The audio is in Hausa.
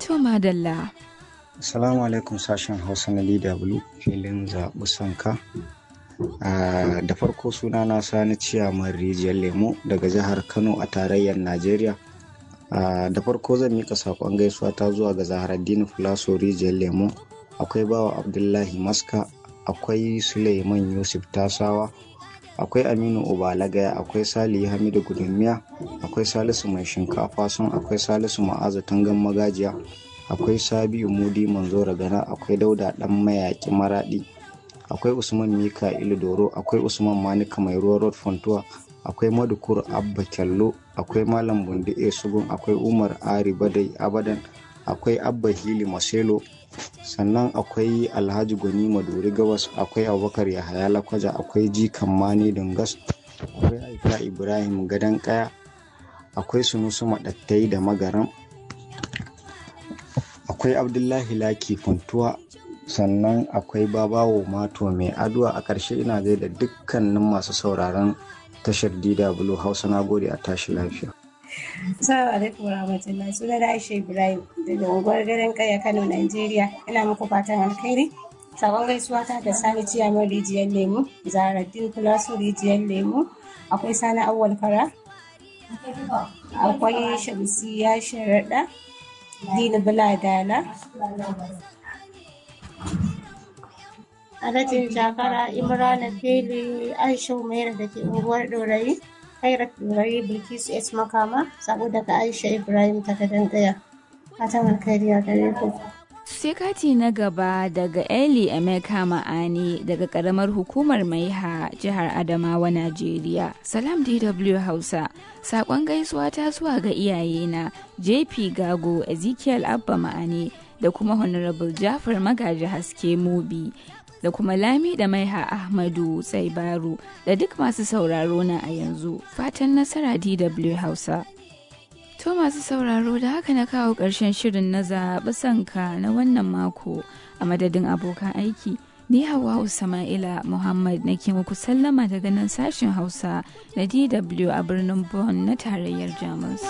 To madalla. Assalamu alaikum sashen Hausa na DW filin zaɓi sanka. da farko suna na sani ciyaman rijiyar lemo daga jihar Kano a tarayyar Najeriya. da farko zan mika saƙon gaisuwa ta zuwa ga Zaharaddini Fulaso rijiyar lemo. Akwai bawa Abdullahi Maska, akwai Suleiman Yusuf Tasawa, akwai Aminu Obalagaya, akwai Salihu Hamidu Gudunmiya, akwai Salisu Mai Shinkafa sun akwai Salisu Ma'aza Tangan Magajiya. akwai sabiu mudi manzora gana akwai dauda dan mayaki maradi akwai usman mika'ilu doro akwai usman manika mai ruwa road fontuwa akwai madukur abba kyallo akwai malam bundi e sugun akwai umar ari badai abadan akwai abba hili maselo sannan akwai alhaji gwani maduri gawas akwai abubakar yahaya lakwaja akwai jikan mani dungas akwai aika ibrahim gadan kaya akwai sunusu madattai da magaram akwai abdullahi laki funtuwa sannan akwai babawo mato mai aduwa a ƙarshe ina gaida dukkanin masu sauraron tashar dw hausa na gode a tashi lafiya Assalamu alaikum warahmatullahi suna da Aisha Ibrahim daga unguwar garin Kaya Kano Nigeria ina muku fatan alkhairi sabon gaisuwa ta da Sani Ciyaman Rijiyar Lemu Zaharaddin Kulasu Rijiyar Lemu akwai Sani Awwal Kara akwai Shamsiya Sharaɗa Dini Buladala. Alhajin Jakara Imrana Fili Aisha Umaira da ke unguwar Dorayi, Khairat Dorayi Bilkisu S Makama, sabo daga Aisha Ibrahim ta gadon gaya. Fatan alkhairi a gare ku. Sai kati na gaba daga Eli Emeka Ma'ani daga karamar hukumar Maiha jihar Adamawa Najeriya. Salam DW Hausa. Sakon gaisuwa ta zuwa ga iyayena JP Gago Ezekiel Abba Ma'ani da kuma Honorable Jafar Magaji Haske Mubi da kuma Lami da Maiha Ahmadu Tsaibaru da duk masu sauraro na a yanzu. Fatan nasara DW Hausa. To masu sauraro da haka na kawo ƙarshen shirin na zaɓi sanka na wannan mako a madadin abokan aiki. Ni Hawa Sama'ila Muhammad nake muku sallama daga nan sashen Hausa na DW a birnin Bonn na tarayyar Jamus.